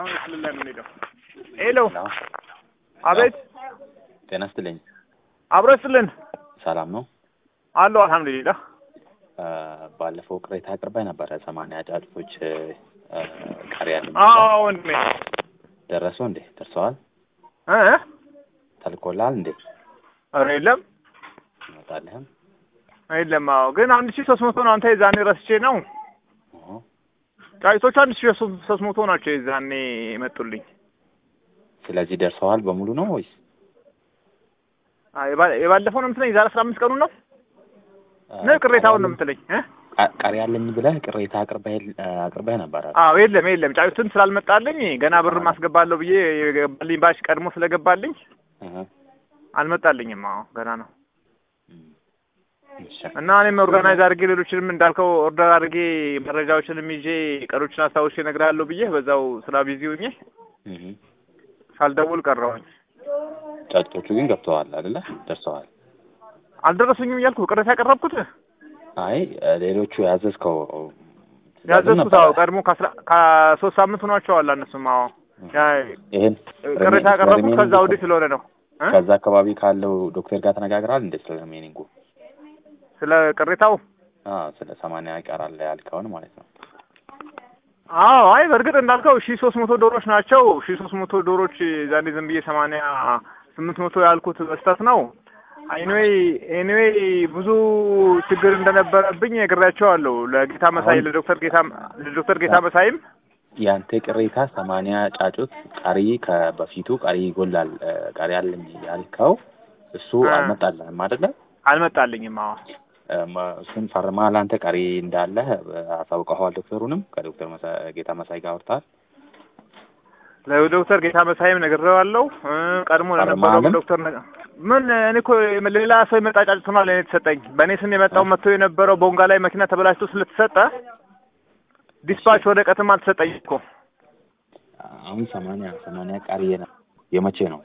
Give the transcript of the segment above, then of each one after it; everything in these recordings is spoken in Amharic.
አሁን ክልል ላይ የምንሄደው ሄሎ ሄሎ አቤት ጤና ይስጥልኝ። አብረስልን ሰላም ነው? አለሁ አልሐምዱሊላህ አ፣ ባለፈው ቅሬታ አቅርባይ ነበረ ሰማንያ ጫጩቶች አ፣ ቀሪ ያለ አዎ ወንድሜ ደረሱ እንዴ? ደርሰዋል? እ ተልኮልሃል እንዴ? ኧረ የለም ይመጣልህም? የለም አዎ ግን አንድ ሺህ ሶስት መቶ ነው አንተ የዛኔ ረስቼ ነው ኦሆ። ጫጭቶቹ አንድ ሺህ ሶስት መቶ ናቸው የዛኔ የመጡልኝ ስለዚህ ደርሰዋል በሙሉ ነው ወይስ? አ፣ የባ- የባለፈው ነው የምትለኝ የዛሬ አስራ አምስት ቀኑን ነው አ፣ ነው ቅሬታውን ነው ቀሪ የምትለኝ እ ቃ- ቀሪ ያለኝ ብለህ ቅሬታ አቅርበህ አቅርበህ ነበረ። አዎ የለም የለም ጫጩትን ስላልመጣልኝ ገና ብር ማስገባለሁ ብዬ የገባልኝ ባሽ ቀድሞ ስለገባልኝ እህ፣ አልመጣልኝም አዎ ገና ነው እም፣ እሺ። እና እኔም ኦርጋናይዝ አድርጌ ሌሎችንም እንዳልከው ኦርደር አድርጌ መረጃዎችንም ይዤ ቀኖችን አስታውሼ እነግርሃለሁ ብዬ በዛው ስራ ቢዚ ሆኜ እህ፣ ሳልደውል ቀረሁኝ። ጫጩቶቹ ግን ገብተዋል አይደለ? ደርሰዋል። አልደረሱኝም እያልኩ ቅሬታ ያቀረብኩት አይ ሌሎቹ ያዘዝከው ትእዛዝም ያዘዝኩት ነበረ። አዎ ቀድሞ ከአስራ ከሶስት ሳምንት ሆኗቸዋል እነሱም አዎ ያ- ይሄን ቅሬታ ያቀረብኩት ከዛ ወዲህ ስለሆነ ነው እ? ከዛ አካባቢ ካለው ዶክተር ጋር ተነጋግረሃል እንዴ? ስለ ሜኒንጉ ስለ ቅሬታው አ ስለ ሰማንያ ይቀራል ያልከውን ማለት ነው። አዎ አይ በእርግጥ እንዳልከው ሺህ ሶስት መቶ ዶሮች ናቸው ሺህ ሶስት መቶ ዶሮች ዛኔ ዝም ብዬ ሰማንያ ስምንት መቶ ያልኩት በስተት ነው ኤኒዌይ ኤኒዌይ ብዙ ችግር እንደነበረብኝ ነግሬያቸዋለሁ ለጌታ መሳይ አሁን- ለዶክተር ጌታ ለዶክተር ጌታ መሳይም ያንተ ቅሬታ ሰማንያ ጫጩት ቀሪ ከበፊቱ ቀሪ ይጎላል እ፣ ቀሪ አለኝ ያልከው እሱ አ። አልመጣልህም አይደለ? አልመጣልኝም አዎ እ፣ መ- እሱን ፈርመሃል አንተ ቀሪ እንዳለ አሳውቀኸዋል ዶክተሩንም ከዶክተር መሳ- ጌታ መሳይ ጋር አውርተሃል? ለዶክተር ጌታ መሳይም ነግሬዋለሁ እ፣ ቀድሞ ለነበረው ፈርመሃልም? ዶክተር ነገ- ምን እኔ እኮ ሌላ ሰው የመጣ ጫጭት ሆኗል ለእኔ የተሰጠኝ በእኔ ስም የመጣው መጥቶ የነበረው ቦንጋ ላይ መኪና ተበላሽቶ ስለተሰጠ ዲስፓች ወረቀትም አልተሰጠኝ እኮ አሁን ሰማንያ ሰማንያ ቀሪ የነ- የመቼ ነው?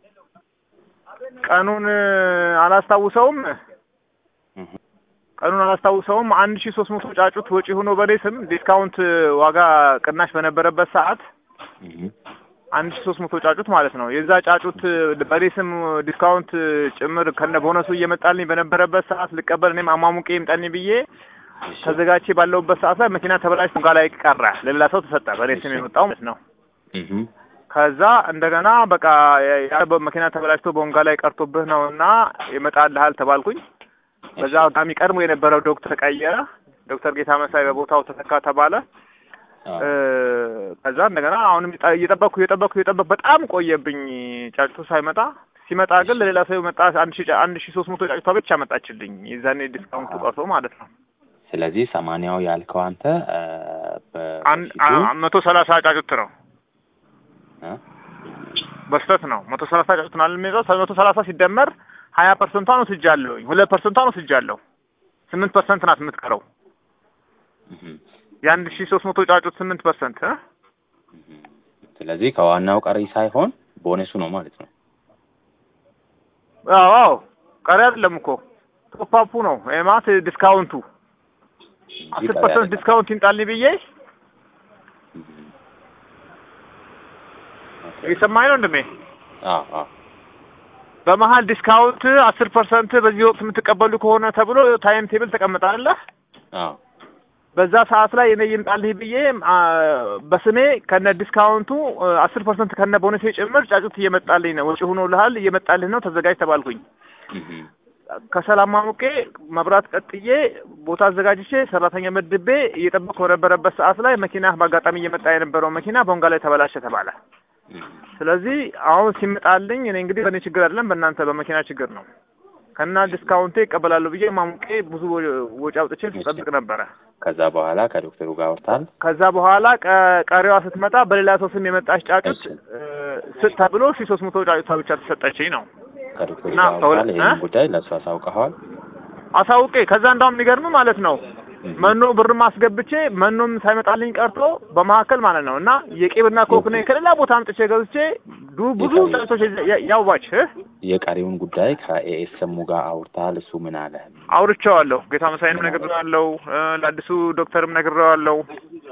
ቀኑን እ፣ አላስታውሰውም እህ፣ ቀኑን አላስታውሰውም አንድ ሺህ ሶስት መቶ ጫጩት ወጪ ሆኖ በእኔ ስም ዲስካውንት እ፣ ዋጋ ቅናሽ በነበረበት ሰዓት እህ፣ አንድ ሺህ ሶስት መቶ ጫጩት ማለት ነው የዛ ጫጩት እ፣ በእኔ ስም ዲስካውንት እ፣ ጭምር ከነ ቦነሱ እየመጣልኝ በነበረበት ሰዓት ልቀበል እኔም አሟሙቄ ይምጣልኝ ብዬ እሺ። ተዘጋጅቼ ባለሁበት ሰዓት ላይ መኪና ተበላሽ ቦንጋ ላይ ቀረ ለሌላ ሰው ተሰጠ በእኔ ስም የመጣው ማለት ነው እህ፣ ከዛ እንደገና በቃ ያ- ያ መኪና ተበላሽቶ ቦንጋ ላይ ቀርቶብህ ነው እና ይመጣልሃል ተባልኩኝ በዛ አጋጣሚ ቀድሞ የነበረው ዶክተር ቀየረ ዶክተር ጌታ መሳይ በቦታው ተተካ ተባለ አዎ። እ፣ ከዛ እንደገና አሁንም እየጠ- እየጠበቅኩ እየጠበቅኩ እየጠበቅኩ በጣም ቆየብኝ ጫጭቱ ሳይመጣ ሲመጣ ግን ለሌላ ሰው መጣ አንድ ሺ አንድ ሺ ሶስት መቶ ጫጭቷ ብቻ መጣችልኝ የዛኔ ዲስካውንቱ ቀርቶ ማለት ነው ስለዚህ ሰማንያው ያልከው አንተ እ፣ አንድ በፊቱ አ- መቶ ሰላሳ ጫጩት ነው እ? በስተት ነው መቶ ሰላሳ ጫጩት ነው የሚለው መቶ ሰላሳ ሲደመር ሀያ ፐርሰንቷን ወስጃለሁኝ ሁለት ፐርሰንቷን ወስጃለሁ ስምንት ፐርሰንት ናት የምትቀረው እህ፣ የአንድ ሺ ሶስት መቶ ጫጩት ስምንት ፐርሰንት እ? እህ። ስለዚህ ከዋናው ቀሪ ሳይሆን ቦነሱ ነው ማለት ነው። አዎ አዎ ቀሪ አይደለም እኮ ቶፓፑ ነው ይሄ ማለት ዲስካውንቱ እንጂ አስር ቀሪ ፐርሰንት አይደለም። ዲስካውንት ይምጣልኝ ብዬ እህ። ኦኬ። እየሰማኸኝ ነው እንደሜ አዎ አዎ በመሀል ዲስካውንት አስር ፐርሰንት በዚህ ወቅት የምትቀበሉ ከሆነ ተብሎ ታይም ቴብል ተቀምጣለ አዎ በዛ ሰዓት ላይ እኔ ይምጣልህ ብዬ አ፣ በስሜ ከነ ዲስካውንቱ አስር ፐርሰንት ከነ ቦነሴ ጭምር ጫጩት እየመጣልኝ ነው ወጪ ሆኖልሃል እየመጣልህ ነው ተዘጋጅ ተባልኩኝ እህ። ከሰላም ማሙቄ መብራት ቀጥዬ ቦታ አዘጋጅቼ ሰራተኛ መድቤ እየጠበቅኩ በነበረበት ሰዓት ላይ መኪና በአጋጣሚ እየመጣ የነበረው መኪና ቦንጋ ላይ ተበላሸ ተባለ እህ። ስለዚህ አሁን ሲመጣልኝ እኔ እንግዲህ በእኔ ችግር አይደለም በእናንተ በመኪና ችግር ነው ከና ዲስካውንቴ ይቀበላለሁ ብዬ ማሙቄ ብዙ ወጪ አውጥቼ ስጠብቅ ነበረ ከዛ በኋላ ከዶክተሩ ጋር አውርተሃል? ከዛ በኋላ ቀ- ቀሪዋ ስትመጣ በሌላ ሰው ስም የመጣች ጫጩት እሺ። እ፣ ስጥ ተብሎ ሺ ሶስት መቶ ጫጩቷ ብቻ ተሰጠችኝ ነው ከዶክተሩ እና ጋር አውርተሃል? ከሁለ- ይሄንን እ? ጉዳይ ለእሱ አሳውቀኸዋል? አሳውቄ ከዛ እንዳውም የሚገርም ማለት ነው እህ። መኖ ብር ማስገብቼ መኖም ሳይመጣልኝ ቀርቶ በመካከል ማለት ነው እና የቄብና ኮክኔ ከሌላ ቦታ አምጥቼ ገዝቼ ዱ ብዙ የቀሪ- ጫጩቶች ያ- ያዋች እ? የቀሪውን ጉዳይ ከኤኤስኤሙ ጋር አውርተሃል? እሱ ምን አለ? አውርቼዋለሁ ጌታ መሳይንም ነግሬዋለሁ እ፣ ለአዲሱ ዶክተርም ነግሬዋለሁ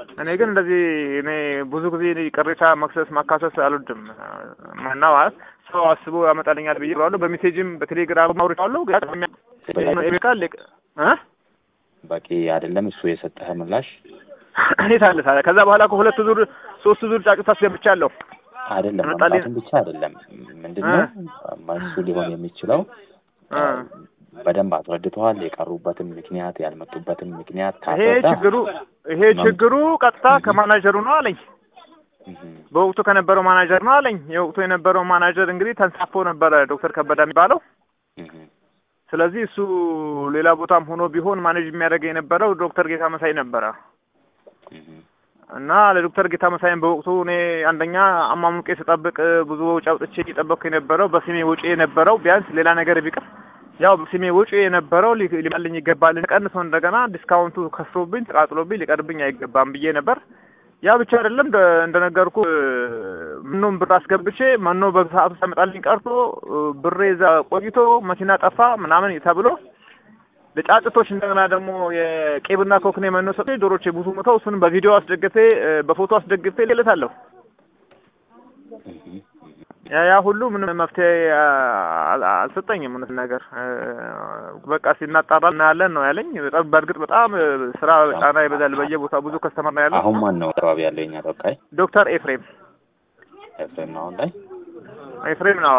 እኔ ግን እንደዚህ እኔ ብዙ ጊዜ እኔ ቅሬታ መክሰስ ማካሰስ አልወድም እና ማለት ሰው አስቦ ያመጣልኛል ብዬ ብለዋለሁ። በሜሴጅም በቴሌግራም አውርቼዋለሁ። ቃል እ በቂ አይደለም እሱ የሰጠህ ምላሽ እንዴት አለ ታዲያ? ከዛ በኋላ እኮ ሁለት ዙር ሶስት ዙር ጫጩት አስገብቻለሁ። አይደለም መጣልኝ- መምጣቱን ብቻ አይደለም ምንድነው መልሱ ሊሆን የሚችለው በደንብ አስረድተዋል። የቀሩበትን ምክንያት ያልመጡበትን ምክንያት ይሄ ካስረዳ ችግሩ ይሄ ችግሩ ቀጥታ ከማናጀሩ ነው አለኝ። እህ፣ በወቅቱ ከነበረው ማናጀር ነው አለኝ። የወቅቱ የነበረው ማናጀር እንግዲህ ተንሳፎ ነበረ ዶክተር ከበደ የሚባለው። እህ፣ ስለዚህ እሱ ሌላ ቦታም ሆኖ ቢሆን ማኔጅ የሚያደርገው የነበረው ዶክተር ጌታ መሳይ ነበረ እህ፣ እና ለዶክተር ጌታ መሳይን በወቅቱ እኔ አንደኛ አማሙቄ ስጠብቅ ብዙ ወጪ አውጥቼ እየጠበቅኩ የነበረው በስሜ ወጪ የነበረው ቢያንስ ሌላ ነገር ቢቀር ያው በስሜ ወጪ የነበረው ሊ- ሊመልኝ ይገባል ቀንሶ እንደገና ዲስካውንቱ ከስሮብኝ ተቃጥሎብኝ ሊቀርብኝ አይገባም ብዬ ነበር። ያ ብቻ አይደለም እንደ እንደነገርኩ ምኑም ብር አስገብቼ መኖ በሰዓቱ ሳይመጣልኝ ቀርቶ ብሬ እዛ ቆይቶ መኪና ጠፋ ምናምን ተብሎ ለጫጭቶች እንደገና ደግሞ የቄብና ኮክኔ መኖ ሰጥቶኝ ዶሮቼ ብዙ ሞተው እሱንም በቪዲዮ አስደግፌ በፎቶ አስደግፌ ልለታለሁ። እህ፣ እህ። ያ ያ ሁሉ ምንም መፍትሄ አል- አልሰጠኝም። እውነት ነገር በቃ ሲናጣራ እናያለን ነው ያለኝ። በጣም በእርግጥ በጣም ስራ ጫና ይበዛል። በየቦታ ብዙ ከስተመር ነው ያለው። አሁን ማን ነው አካባቢ ያለው የኛ ተወካይ? ዶክተር ኤፍሬም ኤፍሬም ነው አሁን ላይ። ኤፍሬም ነው።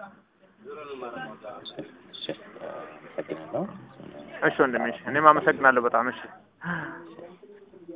እሺ፣ እሺ፣ አመሰግናለሁ። እሺ ወንድሜ፣ እሺ እኔም አመሰግናለሁ በጣም እሺ።